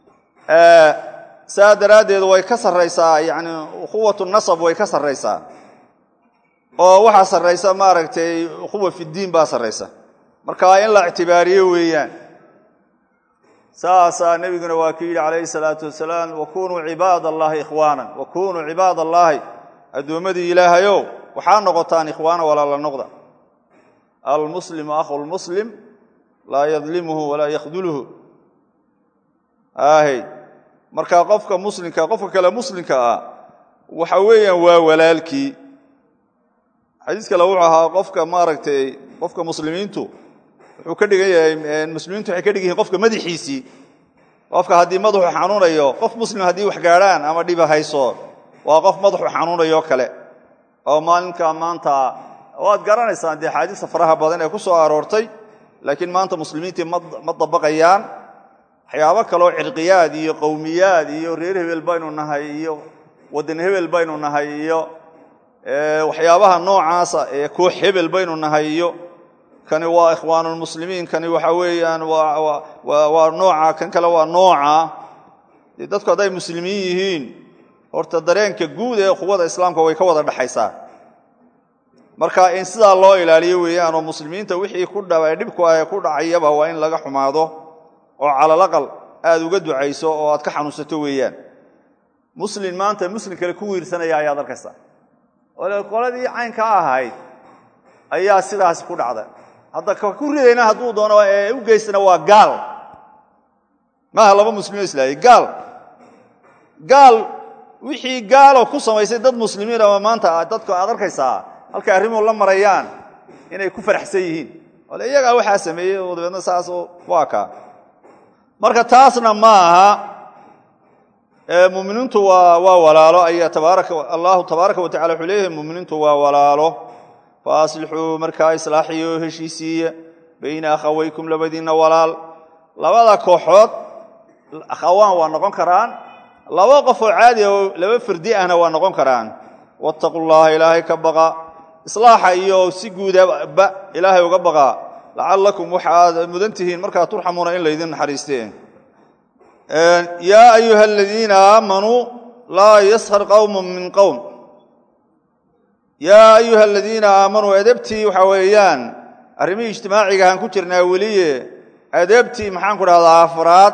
saa daraaddeed way ka sarraysaa yani ukhuwatu nasab way ka sarraysaa oo waxaa sarraysa maaragtay ukhuwa fiddiin baa sarraysa marka in la ictibaariyo weeyaan saasaa nebiguna waa ku yidhi calayhi salaatu wasalaam wakunuu cibaad allahi ikhwaanan wakunuu cibaad allaahi addoommadii ilaahayow waxaa noqotaan ikhwaana walaala noqda almuslimu akhu lmuslim laa yadlimuhu walaa yakhduluhu ahy marka qofka muslimka qofka kale muslimka ah waxa weeyaan waa walaalkii xadiis kale wuxuu ahaa qofka maaragtay qofka muslimiintu wuxuu ka dhigan yahay muslimiintu waxay ka dhigan yihin qofka madaxiisii qofka haddii madaxu xanuunayo qof muslim haddii wax gaadhaan ama dhiba hayso waa qof madaxu xanuunayo kale oo maalinka maanta waad garanaysaan dee xaadiista faraha badan ee ku soo aroortay laakiin maanta muslimiintii ma dabaqayaan waxyaabo kaloo cirqiyaad iyo qowmiyaad iyo reer hebel baynu nahay iyo waddan hebel baynu nahay iyo waxyaabaha noocaasa ee koox hebel baynu nahay iyo kani waa ikhwaanulmuslimiin kani waxa weeyaan waa nooca kan kale waa nooca dee dadku hadday muslimiin yihiin horta dareenka guud ee quwada islaamka way ka wada dhexaysaa marka in sidaa loo ilaaliyo weeyaan oo muslimiinta wixii ku dha dhibku ah ee ku dhacayaba waa in laga xumaado oo calalaqal aad uga ducayso oo aad ka xanuunsato weeyaan muslim maanta muslim kale ku wiirsanaya ayaad arkaysaa oo qoladii caynka ahayd ayaa sidaas ku dhacda hadda ka ku ridayna hadduu doono ee u geystana waa gaal maaha laba muslimiin islaayay gaal gaal wixii gaaloo ku samaysay dad muslimiin ama maanta dadku aad arkaysaa halkay arrimuhu la marayaan inay ku faraxsan yihiin ole iyagaa waxaa sameeyey oo dabeedna saasoo waa kaa marka taasna ma aha muminiintu waa waa walaalo ayaa tabaaraka allahu tabaaraka wa tacala wuxuu leeyahay muminiintu waa walaalo fa aslixuu markaa islaaxiyo heshiisiiya bayna akhawaykum labadiinna walaal labada kooxood akhawaan waa noqon karaan laba qof oo caadi oo laba fardi ahna waa noqon karaan wattaqu llaha ilaahay ka baqa islaaxa iyo si guudaba ilaahay uga baqa lacallakum waxaad mudan tihiin markaa turxamuuna in laydin naxariisteen yaa ayuha aladiina aamanuu laa yashar qowmu min qowm yaa ayuha aladiina aamanuu adabtii waxaa weeyaan arrimihii ijtimaaciga ahaan ku jirnaa weliye adabtii maxaan ku dhahdaa afraad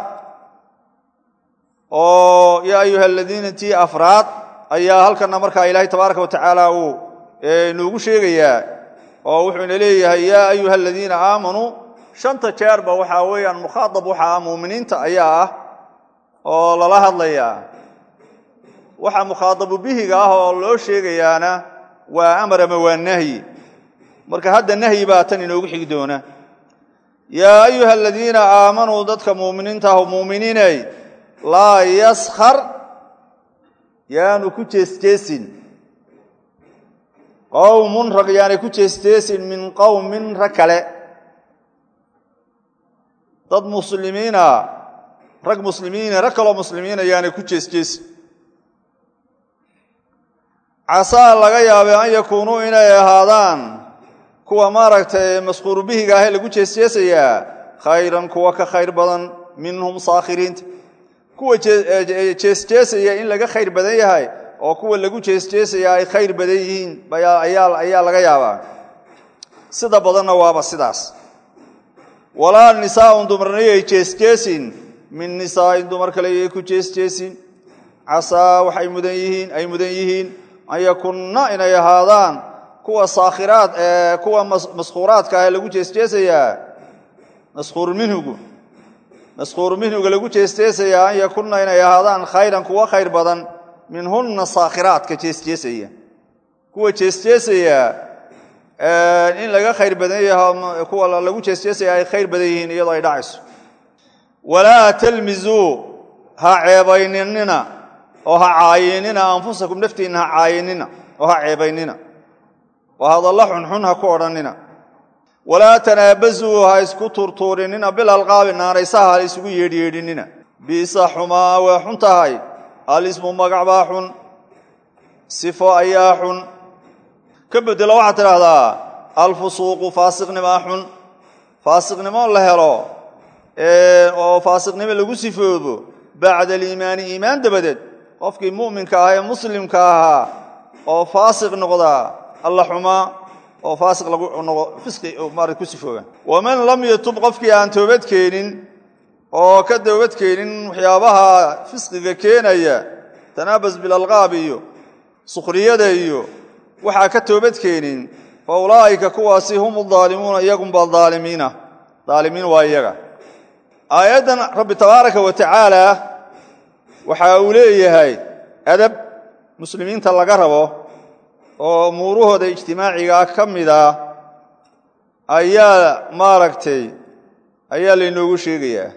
oo yaa ayuha aladiina tii afraad ayaa halkana markaa ilaahay tabaaraka wa tacaala uu noogu sheegayaa oo wuxuuna leeyahay yaa ayuha aladiina aamanuu shanta jeerba waxaa weeyaan mukhaaab waxa ah muuminiinta ayaa ah oo lala hadlayaa waxa mukhaadabu bihiga ah oo loo sheegayaana waa amar ama waa nahyi marka hadda nahyi baa tan inoogu xigi doona yaa ayuha aladiina aamanuu dadka muuminiinta ah muuminiinay laa yaskhar yaanu ku jeesjeesin qowmun rag yaanay ku jeesjeesin min qowmin rag kale dad muslimiina rag muslimiina rag kaloo muslimiina yaanay ku jeesjeesin casaa laga yaabay an yakuunuu inay ahaadaan kuwa maaragtay masquuru bihiga ahee lagu jeesjeesayaa khayran kuwa ka khayr badan minhum saakhiriinta kuwa jeesjeesaya in laga khayr badan yahay oo kuwa lagu jeesjeesaya ay khayr badan yihiin ayaa laga yaabaa sida badanna waaba sidaas walaa nisaaun dumarnayay jeesjeesin min nisaa'in dumar kale yay ku jeesjeesin casaa waxay mudan yihiin ay mudan yihiin an yakunna inay ahaadaan kuwa saakhiraad ee kuwa maskuuraadka ah lagu jeesjeesayaa maskuur minhugu maskuuru minhuga lagu jeesjeesayaa an yakunna inay ahaadaan khayran kuwa khayr badan minhunna saakhiraadka jeesjeesaya kuwa jeesjeesaya in laga khayr badan yahay kuwa lagu jeesjeesaya ay khayr badan yihiin iyadoo ay dhacayso walaa talmizuu ha ceebayninina oo ha caayinina anfusakum naftiinna ha caayinina oo ha ceebaynina oo hadalla xunxun ha ku odhannina walaa tanaabasuu ha isku tuurtuurinina bilalqaabi naanaysaha ha isugu yeedhyeedhinina biisa xumaa waa xun tahay alismu magac baa xun sifo ayaa xun ka bedelo waxaad tidhaahdaa alfusuuqu faasiqnimaa xun faasiqnimo la helo oo faasiqnimo lagu sifoobo bacda aliimaani iimaan dabadeed qofkii mu'minka ah ee muslimka ahaa oo faasiq noqdaa alla xumaa oo faasiq fisqi maarata ku sifooba waman lam yatub qofkii aan toobadkeenin oo ka toobadkeenin waxyaabaha fisqiga keenaya tanaabas bilalqaab iyo sukhriyada iyo waxaa ka toobadkeenin fa ulaa'ika kuwaasi hum daalimuuna iyagunba daalimiina daalimiin waa iyaga aayaddan rabbi tabaaraka wa tacaala waxa uu leeyahay adab muslimiinta laga rabo oo umuurahooda ijtimaacigaa ka mid ah ayaa maaragtay ayaa laynoogu sheegayaa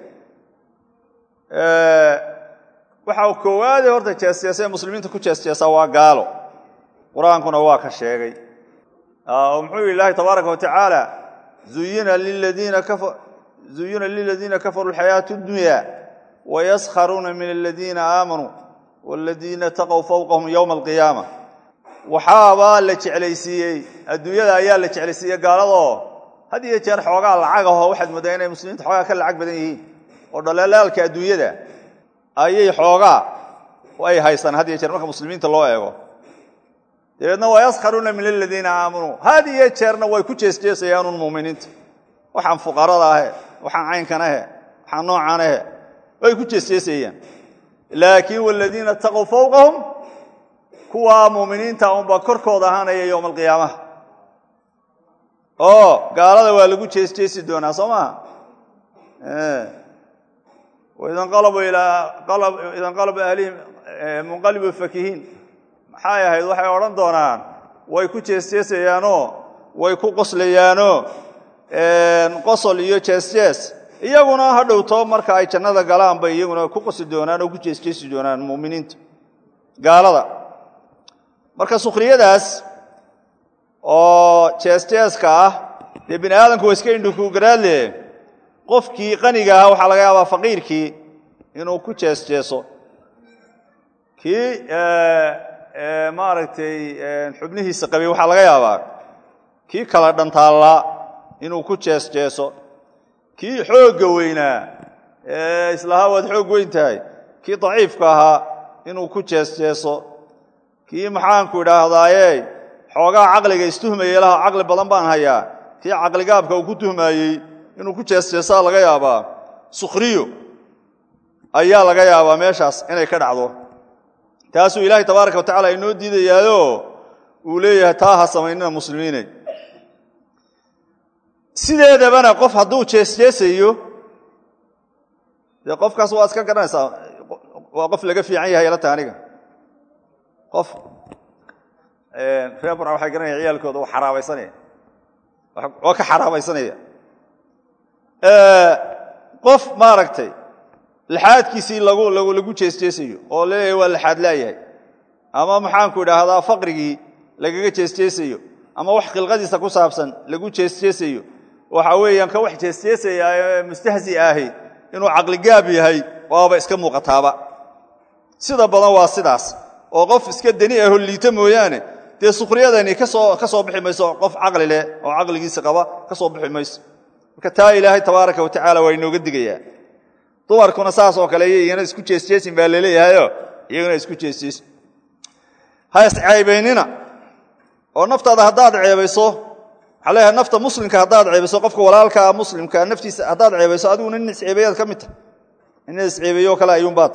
waxaa koowaade horta jeesjeesa ee muslimiinta ku jeesjeesaa waa gaalo qur-aankuna waa ka sheegay oo muxuu yihi ilaahi tabaaraka wa tacaala zuyina liladiina kafaruu alxayaatu dunya wayaskharuuna min aladiina aamanuu waladiina taqow fowqahum yowma alqiyaama waxaabaa la jeclaysiiyey adduunyada ayaa la jeclaysiiyey gaaladoo had iyo jeer xoogaa lacagaho waxaad moodaa inay muslimiinta xoogaa ka lacag badan yihiin oo dhaleelaalka adduunyada ayay xoogaa ay haystaan had iyo jeer marka muslimiinta loo eego dabeedna waa yaskharuuna min aladiina aamanuu had iyo jeerna way ku jeesjeesayaanuun muminiinta waxaan fuqarada ahe waxaan caynkan ahe waxaan noocan ahe way ku jeesjeesayaan laakiin waladiina taqow fowqahum kuwaa muminiinta unbaa korkooda ahaanaya yowma alqiyaamaha oo gaalada waa lagu jeesjeesi doonaa soo maha idanqalaba ahlihim munqalibu fakihiin maxay ahayd waxay odhan doonaan way ku jeesjeesayaanoo way ku qoslayaanoo qosol iyo jeesjees iyaguna ha dhowto marka ay jannada galaan bay iyaguna ku qosli doonaan oo ku jeesjeesi doonaan muminiinta gaalada marka sukhriyadaas oo jeesjeeska ah dee bini aadamku waa iska indhukugaraadle qofkii qaniga ahaa waxaa laga yaabaa faqiirkii inuu ku jeesjeeso kii maaragtay xubnihiisa qabay waxaa laga yaabaa kii kala dhantaallaa inuu ku jeesjeeso kii xoogga weynaa ee islahaa waad xoog weyn tahay kii daciifka ahaa inuu ku jeesjeeso kii maxaanku idhaahdaaye xoogaa caqliga istuhmaya laha caqli badan baan hayaa kii caqligaabka uu ku tuhmaayey inuu ku jeesjeesaa laga yaabaa sukhriyo ayaa laga yaabaa meeshaas inay ka dhacdo taasuu ilaahay tabaaraka wa tacala inoo diidayaayo uu leeyahay taa ha samaynina muslimiinay sideedabana qof hadduu jeesjeesayo dee qofkaas waa iska garanaysaa waa qof laga fiican yahay lata aniga qof reer burca waxay garanaya ciyaalkooda waa xaraabaysanaya waa ka xaraabaysanaya qof maaragtay laxaadkiisii lagu lagu jeesjeesayo oo laleeyahay waa laxaad laayahay ama maxaanku idhaahdaa faqrigii lagaga jeesjeesayo ama wax khilqadiisa ku saabsan lagu jeesjeesayo waxa weeyaan ka wax jeesjeesaya ee mustahzi ahi inuu caqligaab yahay waaba iska muuqataaba sida badan waa sidaas oo qof iska deni aho liita mooyaane dee sukriyadani kasoo ka soo bixi mayso qof caqli leh oo caqligiisa qaba ka soo bixi mayso marka taa ilaahay tabaaraka wa tacala waa inooga digayaa dumarkuna saas oo kale iyagana isku jeesjeesin baa laleeyahayo iyagana isku jeesjeesin ha isceebaynina oo naftaada haddaad ceebayso waxaa leeyahay nafta muslimka haddaad ceebayso qofka walaalkaa muslimka naftiisa haddaad ceebayso adiguna nin isceebeeyaad ka mid tahay nin isceebeeyo kale ayuunbaad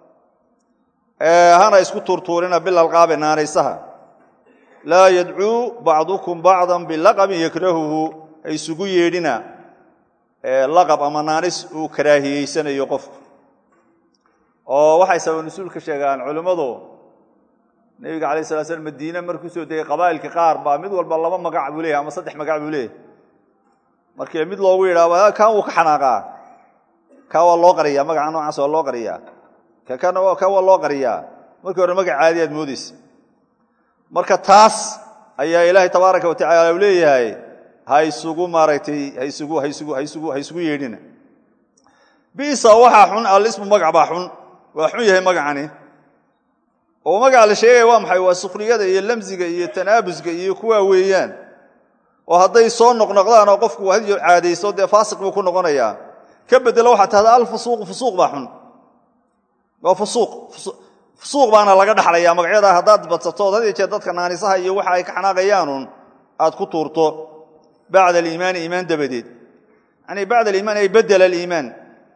hana isku tuurtuurina bilalqaabe naanaysaha laa yadcuu bacdukum bacdan bilaqabin yakrahuhu ha isugu yeedhina laqab ama naanis uu karaahiyeysanayo qofku oo waxay sabab nusuulka sheegaan culimmadu nebiga alay sala slam madiine markuu soo degay qabaa'ilka qaar baa mid walba laba magac buu leeyahy ama saddex magac buu leeyahy markii mid loogu yidhaahdo kan wuu ka xanaaqaa ka waa loo qariyaa magaca noocaas waa loo qariyaa kan waa loo qariyaa markii hore magac caadi aad moodeysa marka taas ayaa ilaahay tabaaraka wa tacala u leeyahay ha isugu maaragtay haisugu haisugu haisugu ha isugu yeedhina bisa waxaa xun alismu magac baa xun waa xun yahay magacani oo magaca la sheegaya waa maxay waa sukriyada iyo lamsiga iyo tanaabuska iyo kuwaa weeyaan oo hadday soo noqnoqdaan oo qofku hadiyo caadayso dee faasiq buu ku noqonayaa ka bedelo waxaa tahda alfusuuqu fusuuq baa xun waa fusuuq fusuuq baana laga dhaxlayaa magacyada haddaad badsatood had iyo jeer dadka naanisaha iyo waxa ay ka xanaaqayaanuun aad ku tuurto bacda aliimaani iimaan dabadeed yani bacda aliimaan ay bedela aliimaan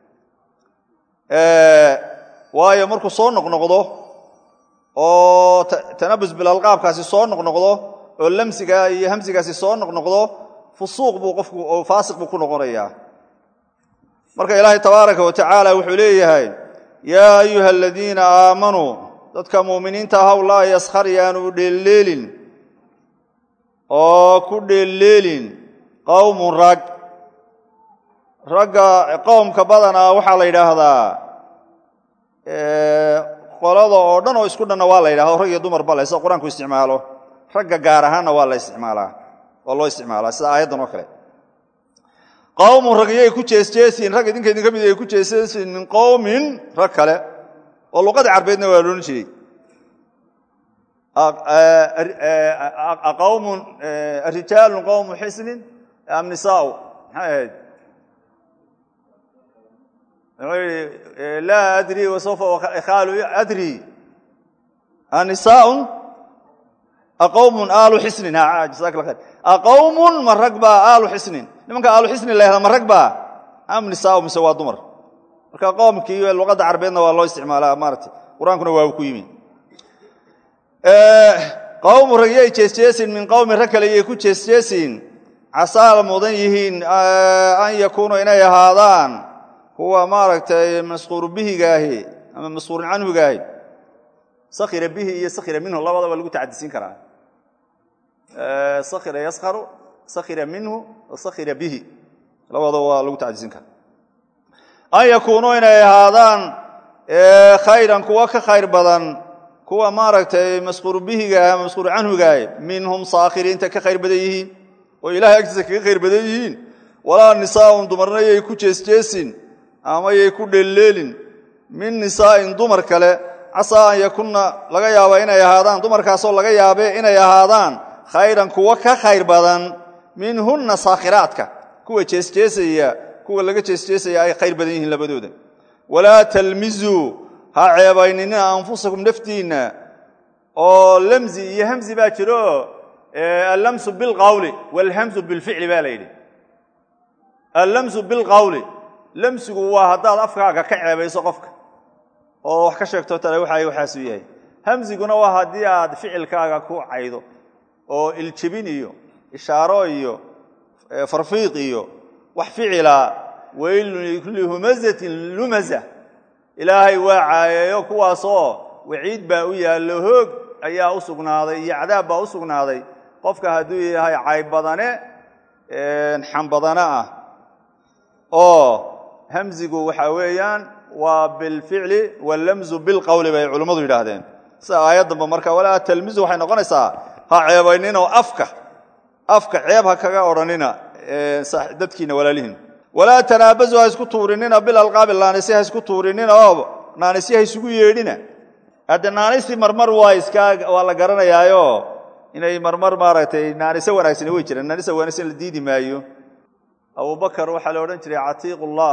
waayo markuu soo noqnoqdo oo tanabus bilalqaabkaasi soo noqnoqdo oo lamsiga iyo hamsigaasi soo noqnoqdo fusuuq buu qofku oo faasiq buu ku noqonayaa marka ilaahay tabaaraka wa tacaala wuxuu leeyahay yaa ayuha aladiina aamanuu dadka muuminiinta ahaw laa yaskhar yaanu dheelleelin oo ku dheelleelin qowmun rag ragga qowmka badanaa waxaa la yidhaahdaa qolada oo dhan oo isku dhanna waa la yidhahdo rag iyo dumar bale sida qur-aanku isticmaalo ragga gaar ahaanna waa la isticmaalaa waa loo isticmaalaa sida aayaddan oo kale qowmun rag iyay ku jeesjeesiin rag idinka idinka mid ay ku jeesjeesiin min qowmin rag kale oo luqada carbeedna waa loodhan jiray qowmun rijaalun qowmu xisnin am nisaau maxay ahayd laa adri wasawfa khaalu adri anisaaun aqowmun aalu xisnin jasak la khayr aqowmun ma rag baa aalu xisnin nimanka aalu xisnin la yahda ma rag baa am nisaau mise waa dumar marka qowmkii luqadda carbeedna waa loo isticmaalaa maarata qur-aankuna waa ku yimi qowmu rag yay jeesjeesiin min qowmin rag kale yay ku jeesjeesiin casaala mudan yihiin an yakuunu inay ahaadaan kuwa maaragtay masquuru bihigaahi ama masquurun canhugaahi sakira bihi iyo sakira minhu labadaba lagu tacadisiin karaa sakira yaskaru sakira minhu sakira bihi labadaba waa lagu tacadisiin karaa an yakuunuu inay ahaadaan khayran kuwa ka khayr badan kuwa maaragtay masquuru bihigaah ama masquuru canhugaah minhum saakhiriinta ka khayr badan yihiin oo ilahay agtiisa kaga khayr badan yihiin walaa nisaaun dumarna yay ku jeesjeesin ama yay ku dheelleelin min nisaa'in dumar kale casaa an yakunna laga yaaba inay ahaadaan dumarkaasoo laga yaabe inay ahaadaan khayran kuwa ka khayr badan minhunna saakhiraadka kuwa jeesjeesaya kuwa laga jeesjeesaya ay khayr badan yihiin labadooda walaa talmizuu ha ceebaynina anfusakum naftiinna oo lamzi iyo hamzi baa jiro allamsu bilqawli walhamzu bilficli baa la yidhi allamsu bilqawli lamsigu waa haddaad afkaaga ka ceebayso qofka oo wax ka sheegto tale waxa waxaasuu yahay hamziguna waa haddii aad ficilkaaga ku caydo oo iljebin iyo ishaaro iyo farfiiq iyo wax ficila weylun likulli humazatin lumaza ilaahay waa caayeeyo kuwaasoo waciid baa u yaallo hoog ayaa u sugnaaday iyo cadaab baa u sugnaaday qofka hadduu yahay caybadane xambadane ah oo hamzigu waxaa weeyaan waa bilficli wallamzu bilqowli bay culimmadu yidhaahdeen sida aayaddanba marka walaa talmizu waxay noqonaysaa ha ceebayninoo afka afka ceeb ha kaga odhanina dadkiina walaalihiin walaa tanaabazu ha isku tuurinina bilalqaabi naanisi ha isku tuurinina oo naanisi ha isugu yeedhina hadde naanisti marmar waa iska waa la garanayaayo inay marmar maaragtay naaniso wanaagsani way jiraan naanisa wanaagsan la diidi maayo abubakar waxaa la odhan jiray catiiqullah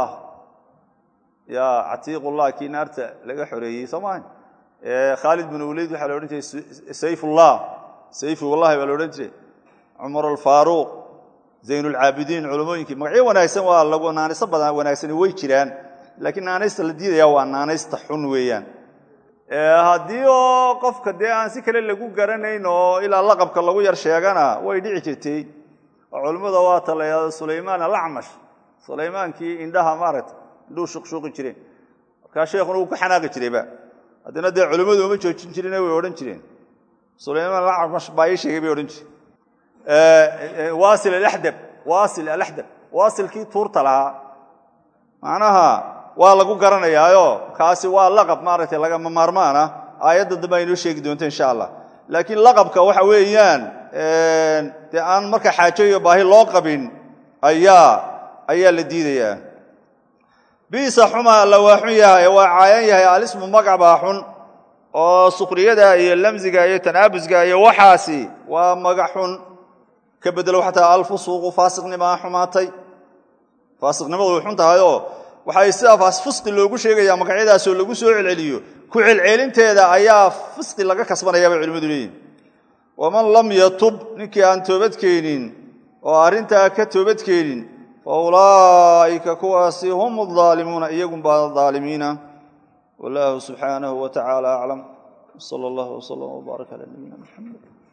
ya catiiqullah kii naarta laga xoreeyey soo maa khaalid bin uleyd waxaa la odhan jiray sayfullah sayfullahi baa la odhan jiray cumar alfaaruuq zaynulcaabidiin culamooyinkii magacyo wanaagsan waa lagu naaniso badan wanaagsani way jiraan laakiin naanaysta la diidaya waa naanaysta xun weeyaan haddii oo qofka dee aan si kale lagu garanayn oo ilaa laqabka lagu yar sheegana way dhici jirtay oo culimmada waa talayado sulaymaan alacmash sulaymaankii indhaha maaragta indhuhu shuqshuuqi jireen markaa sheekhuna wuu ku xanaaqi jirayba haddana dee culimmadu uma joojin jirine way odhan jireen sulaymaan alacmash baa ii sheegay bay odhan jireen wasil alaxdab wasil alaxdab waasilkii tuurta lahaa macnaha waa lagu garanayaayo kaasi waa laqab maaragtay lagama maarmaan ah aayadda dambe aynoo sheegi doonto insha allah laakiin laqabka waxa weeyaan dee aan marka xaajo iyo baahi loo qabin ayaa ayaa la diidayaa biisa xuma alla waa xun yahay waa caayan yahay alismu magac baa xun oo sukriyada iyo lamsiga iyo tanaabusga iyo waxaasi waa magac xun ka bedelo xataa alfusuuqu faasiqnimaa xumaatay faasiqnimadu way xun tahayoo waxay sidaa fusqi loogu sheegayaa magacyadaasoo lagu soo celceliyo ku celceelinteeda ayaa fisqi laga kasbanaya bay culimmadu leeyihin waman lam yatub ninkii aan toobadkeenin oo arrintaa ka toobadkeenin fa ulaa'ika kuwaasi hum adaalimuuna iyagunbaa aalimiina wallaahu subxaanahu wa tacaala aclam sala allah wslam wbaarak cala nabiyina muxamed